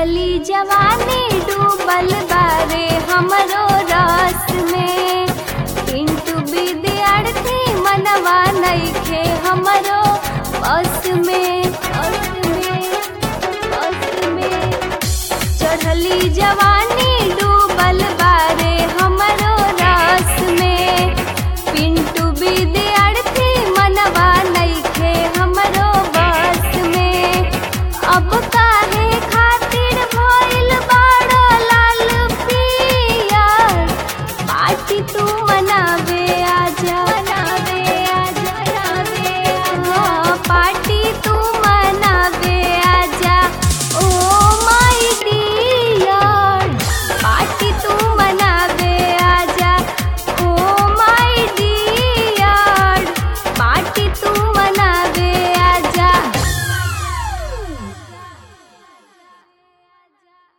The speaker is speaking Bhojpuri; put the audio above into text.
चढ़ली जवानी डूबल बारे हमरो रस में पिंटू विद्यार्थी मनवा नइखे हमरो बस में बस में बस में चढ़ली जवानी डूबल बारे हमरो रस में पिंटू विद्यार्थी मनवा नइखे हमरो बस में अब काहे खातिर भइल बाड़ो लाल पियर पार्टी तू मनावे